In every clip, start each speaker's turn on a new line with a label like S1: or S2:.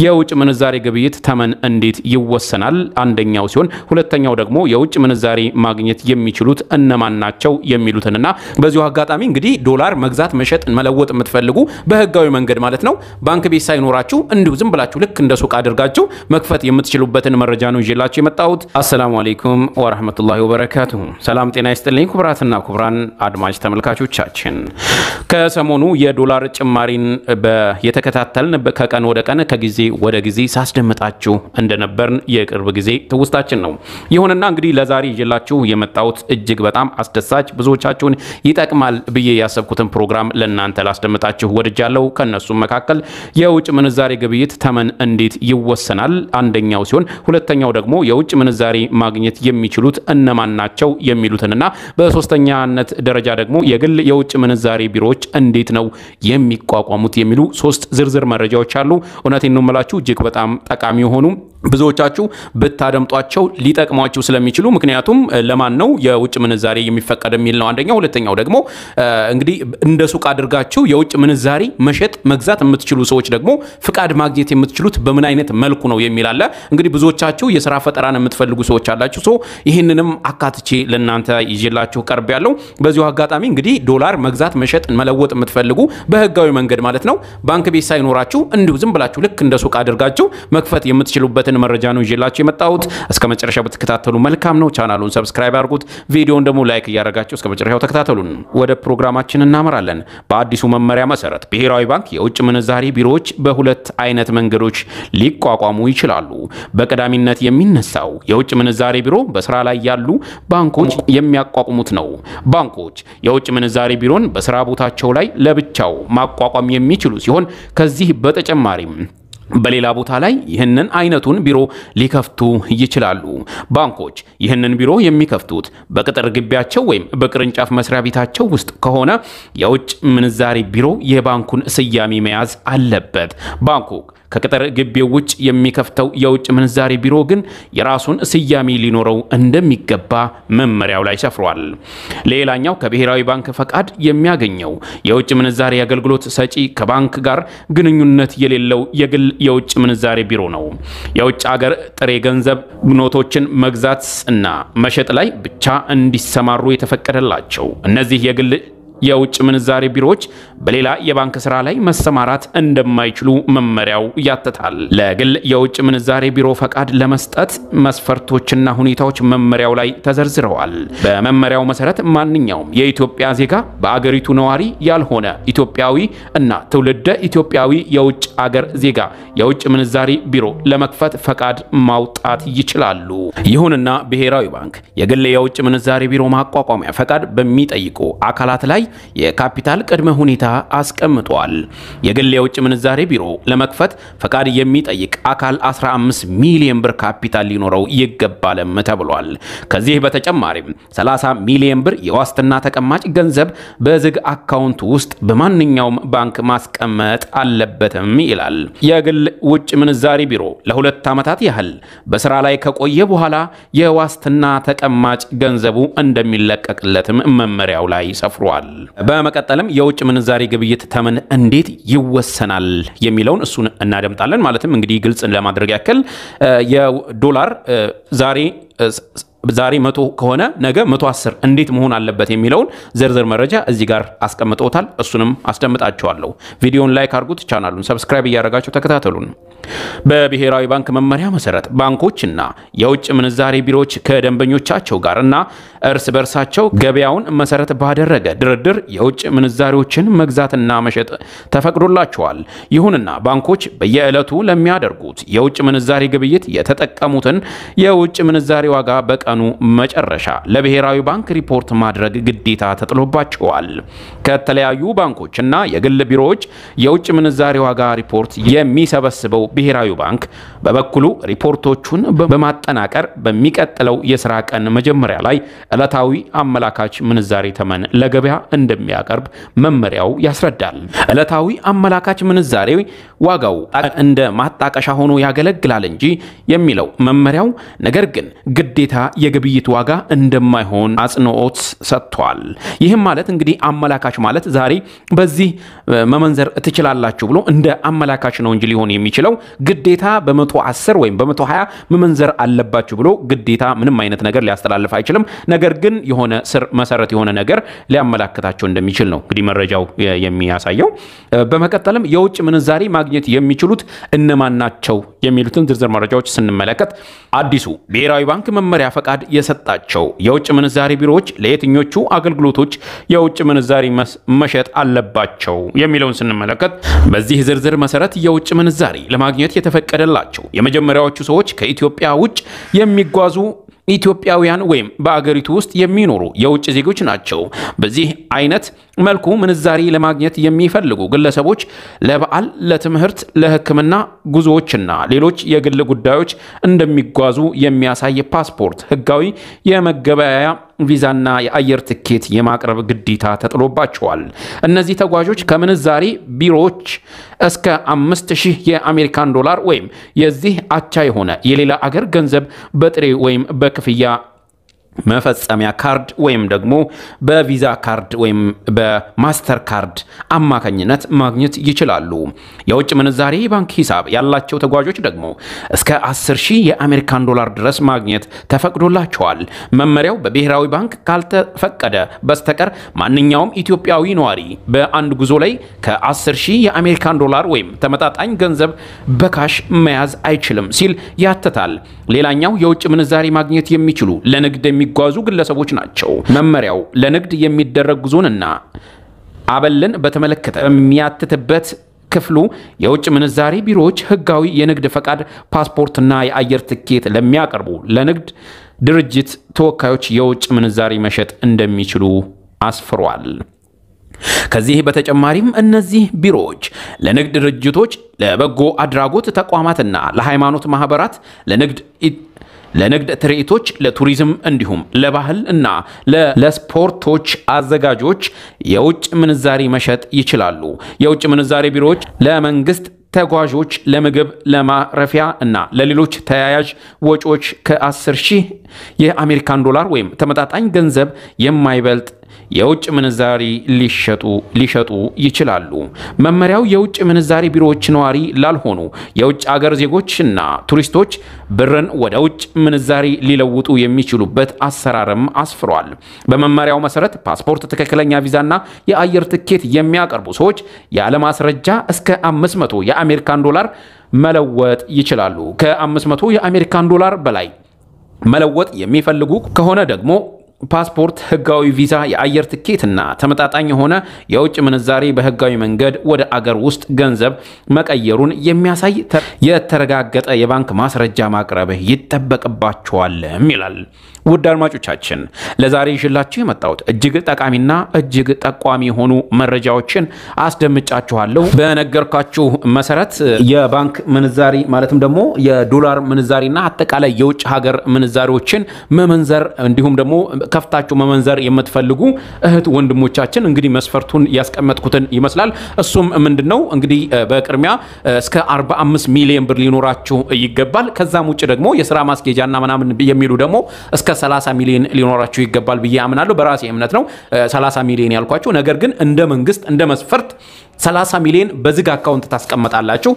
S1: የውጭ ምንዛሬ ግብይት ተመን እንዴት ይወሰናል? አንደኛው ሲሆን ሁለተኛው ደግሞ የውጭ ምንዛሬ ማግኘት የሚችሉት እነማን ናቸው የሚሉትንና በዚሁ አጋጣሚ እንግዲህ ዶላር መግዛት፣ መሸጥ፣ መለወጥ የምትፈልጉ በህጋዊ መንገድ ማለት ነው ባንክ ቤት ሳይኖራችሁ እንዲሁ ዝም ብላችሁ ልክ እንደ ሱቅ አድርጋችሁ መክፈት የምትችሉበትን መረጃ ነው ይዤላችሁ የመጣሁት። አሰላሙ አሌይኩም ወረህመቱላሂ ወበረካቱሁ። ሰላም ጤና ይስጥልኝ ኩብራትና ኩብራን አድማጭ ተመልካቾቻችን ከሰሞኑ የዶላር ጭማሪን የተከታተልን ከቀን ወደ ቀን ከጊዜ ወደ ጊዜ ሳስደምጣችሁ እንደነበርን የቅርብ ጊዜ ትውስታችን ነው። ይሁንና እንግዲህ ለዛሬ ይዤላችሁ የመጣሁት እጅግ በጣም አስደሳች ብዙዎቻችሁን ይጠቅማል ብዬ ያሰብኩትን ፕሮግራም ለእናንተ ላስደምጣችሁ ወድጃለሁ። ከእነሱም መካከል የውጭ ምንዛሬ ግብይት ተመን እንዴት ይወሰናል አንደኛው ሲሆን ሁለተኛው ደግሞ የውጭ ምንዛሬ ማግኘት የሚችሉት እነማን ናቸው የሚሉትንና በሶስተኛነት ደረጃ ደግሞ የግል የውጭ ምንዛሬ ቢሮዎች እንዴት ነው የሚቋቋሙት የሚሉ ሶስት ዝርዝር መረጃዎች አሉ። እውነቴን ነው የምላችሁ እጅግ በጣም ጠቃሚ የሆኑ ብዙዎቻችሁ ብታደምጧቸው ሊጠቅሟችሁ ስለሚችሉ ምክንያቱም ለማን ነው የውጭ ምንዛሬ የሚፈቀድ የሚል ነው አንደኛው። ሁለተኛው ደግሞ እንግዲህ እንደ ሱቅ አድርጋችሁ የውጭ ምንዛሬ መሸጥ መግዛት የምትችሉ ሰዎች ደግሞ ፍቃድ ማግኘት የምትችሉት በምን አይነት መልኩ ነው የሚል አለ። እንግዲህ ብዙዎቻችሁ የስራ ፈጠራን የምትፈልጉ ሰዎች አላችሁ። ሶ ይህንንም አካትቼ ለእናንተ ይዤላችሁ ቀርብ ያለው በዚሁ አጋጣሚ እንግዲህ ዶላር መግዛት መሸጥ መለወጥ የምትፈልጉ በህጋዊ መንገድ ማለት ነው ባንክ ቤት ሳይኖራችሁ እንዲሁ ዝም ብላችሁ ልክ እንደ ሱቅ አድርጋችሁ መክፈት የምትችሉበትን መረጃ ነው ይዤላችሁ የመጣሁት። እስከ መጨረሻው ብትከታተሉ መልካም ነው። ቻናሉን ሰብስክራይብ አድርጉት፣ ቪዲዮን ደግሞ ላይክ እያደረጋችሁ እስከ መጨረሻው ተከታተሉን። ወደ ፕሮግራማችን እናመራለን። በአዲሱ መመሪያ መሰረት ብሔራዊ ባንክ የውጭ ምንዛሬ ቢሮዎች በሁለት አይነት መንገዶች ሊቋቋሙ ይችላሉ። በቀዳሚነት የሚነሳው የውጭ ምንዛሬ ቢሮ በስራ ላይ ያሉ ባንኮች የሚያቋቁሙት ነው። ባንኮች የውጭ ምንዛሬ ቢሮን በስራ ቦታቸው ላይ ለብቻው ማቋቋም የሚችሉ ሲሆን ከዚህ በተጨማሪም በሌላ ቦታ ላይ ይህንን አይነቱን ቢሮ ሊከፍቱ ይችላሉ። ባንኮች ይህንን ቢሮ የሚከፍቱት በቅጥር ግቢያቸው ወይም በቅርንጫፍ መስሪያ ቤታቸው ውስጥ ከሆነ የውጭ ምንዛሬ ቢሮ የባንኩን ስያሜ መያዝ አለበት። ባንኩ ከቅጥር ግቢው ውጭ የሚከፍተው የውጭ ምንዛሬ ቢሮ ግን የራሱን ስያሜ ሊኖረው እንደሚገባ መመሪያው ላይ ሰፍሯል። ሌላኛው ከብሔራዊ ባንክ ፈቃድ የሚያገኘው የውጭ ምንዛሬ አገልግሎት ሰጪ ከባንክ ጋር ግንኙነት የሌለው የግል የውጭ ምንዛሬ ቢሮ ነው። የውጭ ሀገር ጥሬ ገንዘብ ኖቶችን መግዛት እና መሸጥ ላይ ብቻ እንዲሰማሩ የተፈቀደላቸው እነዚህ የግል የውጭ ምንዛሬ ቢሮዎች በሌላ የባንክ ስራ ላይ መሰማራት እንደማይችሉ መመሪያው ያትታል። ለግል የውጭ ምንዛሬ ቢሮ ፈቃድ ለመስጠት መስፈርቶችና ሁኔታዎች መመሪያው ላይ ተዘርዝረዋል። በመመሪያው መሰረት ማንኛውም የኢትዮጵያ ዜጋ በአገሪቱ ነዋሪ ያልሆነ ኢትዮጵያዊ እና ትውልደ ኢትዮጵያዊ የውጭ አገር ዜጋ የውጭ ምንዛሬ ቢሮ ለመክፈት ፈቃድ ማውጣት ይችላሉ። ይሁንና ብሔራዊ ባንክ የግል የውጭ ምንዛሬ ቢሮ ማቋቋሚያ ፈቃድ በሚጠይቁ አካላት ላይ የካፒታል ቅድመ ሁኔታ አስቀምጧል። የግል የውጭ ምንዛሬ ቢሮ ለመክፈት ፈቃድ የሚጠይቅ አካል 15 ሚሊዮን ብር ካፒታል ሊኖረው ይገባልም ተብሏል። ከዚህ በተጨማሪም 30 ሚሊዮን ብር የዋስትና ተቀማጭ ገንዘብ በዝግ አካውንት ውስጥ በማንኛውም ባንክ ማስቀመጥ አለበትም ይላል። የግል ውጭ ምንዛሬ ቢሮ ለሁለት ዓመታት ያህል በስራ ላይ ከቆየ በኋላ የዋስትና ተቀማጭ ገንዘቡ እንደሚለቀቅለትም መመሪያው ላይ ሰፍሯል። በመቀጠልም የውጭ ምንዛሬ ግብይት ተመን እንዴት ይወሰናል የሚለውን እሱን እናደምጣለን። ማለትም እንግዲህ ግልጽ ለማድረግ ያክል የዶላር ዛሬ ዛሬ መቶ ከሆነ ነገ መቶ አስር እንዴት መሆን አለበት የሚለውን ዝርዝር መረጃ እዚህ ጋር አስቀምጠውታል። እሱንም አስደምጣቸዋለሁ። ቪዲዮን ላይክ አድርጉት፣ ቻናሉን ሰብስክራይብ እያደረጋቸው ተከታተሉን። በብሔራዊ ባንክ መመሪያ መሰረት ባንኮችና የውጭ ምንዛሬ ቢሮዎች ከደንበኞቻቸው ጋር እና እርስ በርሳቸው ገበያውን መሰረት ባደረገ ድርድር የውጭ ምንዛሬዎችን መግዛትና መሸጥ ተፈቅዶላቸዋል። ይሁንና ባንኮች በየዕለቱ ለሚያደርጉት የውጭ ምንዛሬ ግብይት የተጠቀሙትን የውጭ ምንዛሬ ዋጋ በቀ ቀኑ መጨረሻ ለብሔራዊ ባንክ ሪፖርት ማድረግ ግዴታ ተጥሎባቸዋል። ከተለያዩ ባንኮች እና የግል ቢሮዎች የውጭ ምንዛሬ ዋጋ ሪፖርት የሚሰበስበው ብሔራዊ ባንክ በበኩሉ ሪፖርቶቹን በማጠናቀር በሚቀጥለው የስራ ቀን መጀመሪያ ላይ ዕለታዊ አመላካች ምንዛሬ ተመን ለገበያ እንደሚያቀርብ መመሪያው ያስረዳል። ዕለታዊ አመላካች ምንዛሬ ዋጋው እንደ ማጣቀሻ ሆኖ ያገለግላል እንጂ የሚለው መመሪያው ነገር ግን ግዴታ የግብይት ዋጋ እንደማይሆን አጽንኦት ሰጥቷል። ይህም ማለት እንግዲህ አመላካች ማለት ዛሬ በዚህ መመንዘር ትችላላችሁ ብሎ እንደ አመላካች ነው እንጂ ሊሆን የሚችለው ግዴታ በመቶ አስር ወይም በመቶ ሀያ መመንዘር አለባችሁ ብሎ ግዴታ ምንም አይነት ነገር ሊያስተላልፍ አይችልም። ነገር ግን የሆነ ስር መሰረት የሆነ ነገር ሊያመላክታቸው እንደሚችል ነው እንግዲህ መረጃው የሚያሳየው። በመቀጠልም የውጭ ምንዛሪ ማግኘት የሚችሉት እነማን ናቸው የሚሉትን ዝርዝር መረጃዎች ስንመለከት አዲሱ ብሔራዊ ባንክ መመሪያ ፈቃድ የሰጣቸው የውጭ ምንዛሪ ቢሮዎች ለየትኞቹ አገልግሎቶች የውጭ ምንዛሪ መሸጥ አለባቸው የሚለውን ስንመለከት በዚህ ዝርዝር መሰረት የውጭ ምንዛሪ ለማግኘት የተፈቀደላቸው የመጀመሪያዎቹ ሰዎች ከኢትዮጵያ ውጭ የሚጓዙ ኢትዮጵያውያን ወይም በአገሪቱ ውስጥ የሚኖሩ የውጭ ዜጎች ናቸው። በዚህ አይነት መልኩ ምንዛሪ ለማግኘት የሚፈልጉ ግለሰቦች ለበዓል፣ ለትምህርት፣ ለሕክምና ጉዞዎችና ሌሎች የግል ጉዳዮች እንደሚጓዙ የሚያሳይ ፓስፖርት፣ ሕጋዊ የመገበያያ ቪዛና የአየር ትኬት የማቅረብ ግዴታ ተጥሎባቸዋል። እነዚህ ተጓዦች ከምንዛሪ ቢሮዎች እስከ አምስት ሺህ የአሜሪካን ዶላር ወይም የዚህ አቻ የሆነ የሌላ አገር ገንዘብ በጥሬ ወይም በክፍያ መፈጸሚያ ካርድ ወይም ደግሞ በቪዛ ካርድ ወይም በማስተር ካርድ አማካኝነት ማግኘት ይችላሉ። የውጭ ምንዛሬ ባንክ ሂሳብ ያላቸው ተጓዦች ደግሞ እስከ 10 ሺህ የአሜሪካን ዶላር ድረስ ማግኘት ተፈቅዶላቸዋል። መመሪያው በብሔራዊ ባንክ ካልተፈቀደ በስተቀር ማንኛውም ኢትዮጵያዊ ነዋሪ በአንድ ጉዞ ላይ ከ10 ሺህ የአሜሪካን ዶላር ወይም ተመጣጣኝ ገንዘብ በካሽ መያዝ አይችልም ሲል ያትታል። ሌላኛው የውጭ ምንዛሬ ማግኘት የሚችሉ ለንግድ የሚጓዙ ግለሰቦች ናቸው። መመሪያው ለንግድ የሚደረግ ጉዞንና አበልን በተመለከተ የሚያትትበት ክፍሉ የውጭ ምንዛሬ ቢሮዎች ሕጋዊ የንግድ ፈቃድ፣ ፓስፖርትና የአየር ትኬት ለሚያቀርቡ ለንግድ ድርጅት ተወካዮች የውጭ ምንዛሬ መሸጥ እንደሚችሉ አስፍሯል። ከዚህ በተጨማሪም እነዚህ ቢሮዎች ለንግድ ድርጅቶች፣ ለበጎ አድራጎት ተቋማትና ለሃይማኖት ማህበራት፣ ለንግድ ለንግድ ትርኢቶች፣ ለቱሪዝም እንዲሁም ለባህል እና ለስፖርቶች አዘጋጆች የውጭ ምንዛሪ መሸጥ ይችላሉ። የውጭ ምንዛሪ ቢሮዎች ለመንግስት ተጓዦች ለምግብ፣ ለማረፊያ እና ለሌሎች ተያያዥ ወጪዎች ከ10 ሺህ የአሜሪካን ዶላር ወይም ተመጣጣኝ ገንዘብ የማይበልጥ የውጭ ምንዛሪ ሊሸጡ ሊሸጡ ይችላሉ። መመሪያው የውጭ ምንዛሪ ቢሮዎች ነዋሪ ላልሆኑ የውጭ አገር ዜጎችና ቱሪስቶች ብርን ወደ ውጭ ምንዛሪ ሊለውጡ የሚችሉበት አሰራርም አስፍሯል። በመመሪያው መሰረት ፓስፖርት፣ ትክክለኛ ቪዛና የአየር ትኬት የሚያቀርቡ ሰዎች ያለማስረጃ እስከ 500 የአሜሪካን ዶላር መለወጥ ይችላሉ። ከ500 የአሜሪካን ዶላር በላይ መለወጥ የሚፈልጉ ከሆነ ደግሞ ፓስፖርት፣ ህጋዊ ቪዛ፣ የአየር ትኬትና ተመጣጣኝ የሆነ የውጭ ምንዛሬ በህጋዊ መንገድ ወደ አገር ውስጥ ገንዘብ መቀየሩን የሚያሳይ የተረጋገጠ የባንክ ማስረጃ ማቅረብ ይጠበቅባቸዋልም ይላል። ውድ አድማጮቻችን ለዛሬ ይዤላችሁ የመጣሁት እጅግ ጠቃሚና እጅግ ጠቋሚ የሆኑ መረጃዎችን አስደምጫችኋለሁ። በነገርኳችሁ መሰረት የባንክ ምንዛሪ ማለትም ደግሞ የዶላር ምንዛሪና አጠቃላይ የውጭ ሀገር ምንዛሪዎችን መመንዘር እንዲሁም ደግሞ ከፍታችሁ መመንዘር የምትፈልጉ እህት ወንድሞቻችን እንግዲህ መስፈርቱን ያስቀመጥኩትን ይመስላል። እሱም ምንድን ነው እንግዲህ በቅድሚያ እስከ 45 ሚሊዮን ብር ሊኖራችሁ ይገባል። ከዛም ውጭ ደግሞ የስራ ማስኬጃና ምናምን የሚሉ ደግሞ እስከ 30 ሚሊዮን ሊኖራችሁ ይገባል ብዬ አምናለሁ። በራሴ እምነት ነው 30 ሚሊዮን ያልኳችሁ። ነገር ግን እንደ መንግስት እንደ መስፈርት 30 ሚሊዮን በዝግ አካውንት ታስቀምጣላችሁ።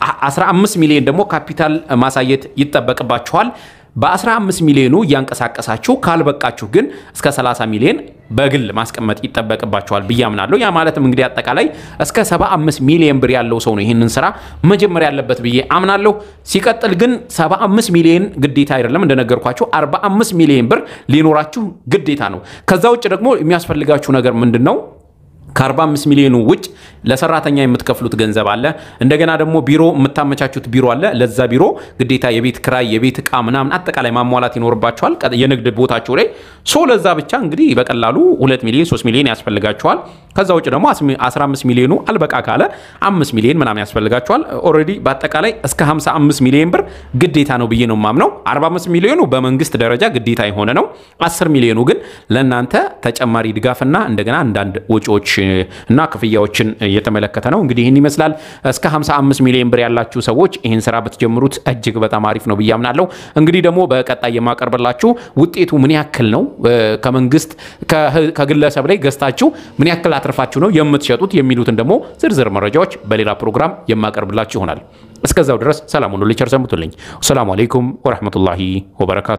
S1: 15 ሚሊዮን ደግሞ ካፒታል ማሳየት ይጠበቅባችኋል። በ15 ሚሊዮኑ እያንቀሳቀሳችሁ ካልበቃችሁ ግን እስከ 30 ሚሊዮን በግል ማስቀመጥ ይጠበቅባችኋል ብዬ አምናለሁ። ያ ማለትም እንግዲህ አጠቃላይ እስከ 75 ሚሊዮን ብር ያለው ሰው ነው ይህንን ስራ መጀመር ያለበት ብዬ አምናለሁ። ሲቀጥል ግን 75 ሚሊዮን ግዴታ አይደለም፣ እንደነገርኳችሁ 45 ሚሊዮን ብር ሊኖራችሁ ግዴታ ነው። ከዛ ውጭ ደግሞ የሚያስፈልጋችሁ ነገር ምንድን ነው? ከ45 ሚሊዮኑ ውጭ ለሰራተኛ የምትከፍሉት ገንዘብ አለ። እንደገና ደግሞ ቢሮ የምታመቻቹት ቢሮ አለ። ለዛ ቢሮ ግዴታ የቤት ክራይ፣ የቤት እቃ ምናምን አጠቃላይ ማሟላት ይኖርባቸዋል የንግድ ቦታቸው ላይ ሶ ለዛ ብቻ እንግዲህ በቀላሉ 2 ሚሊዮን 3 ሚሊዮን ያስፈልጋቸዋል። ከዛ ውጭ ደግሞ 15 ሚሊዮኑ አልበቃ ካለ 5 ሚሊዮን ምናምን ያስፈልጋቸዋል። ኦልሬዲ በአጠቃላይ እስከ 55 ሚሊዮን ብር ግዴታ ነው ብዬ ነው የማምነው። 45 ሚሊዮኑ በመንግስት ደረጃ ግዴታ የሆነ ነው። 10 ሚሊዮኑ ግን ለእናንተ ተጨማሪ ድጋፍና እንደገና አንዳንድ ወጪዎች እና ክፍያዎችን የተመለከተ ነው። እንግዲህ ይህን ይመስላል። እስከ 55 ሚሊዮን ብር ያላችሁ ሰዎች ይህን ስራ ብትጀምሩት እጅግ በጣም አሪፍ ነው ብዬ አምናለሁ። እንግዲህ ደግሞ በቀጣይ የማቀርብላችሁ ውጤቱ ምን ያክል ነው፣ ከመንግስት ከግለሰብ ላይ ገዝታችሁ ምን ያክል አትርፋችሁ ነው የምትሸጡት የሚሉትን ደግሞ ዝርዝር መረጃዎች በሌላ ፕሮግራም የማቀርብላችሁ ይሆናል። እስከዛው ድረስ ሰላም ሁኑ። ቸር ሰንብቱልኝ። ሰላሙ አለይኩም ወረሕመቱላሂ ወበረካቱ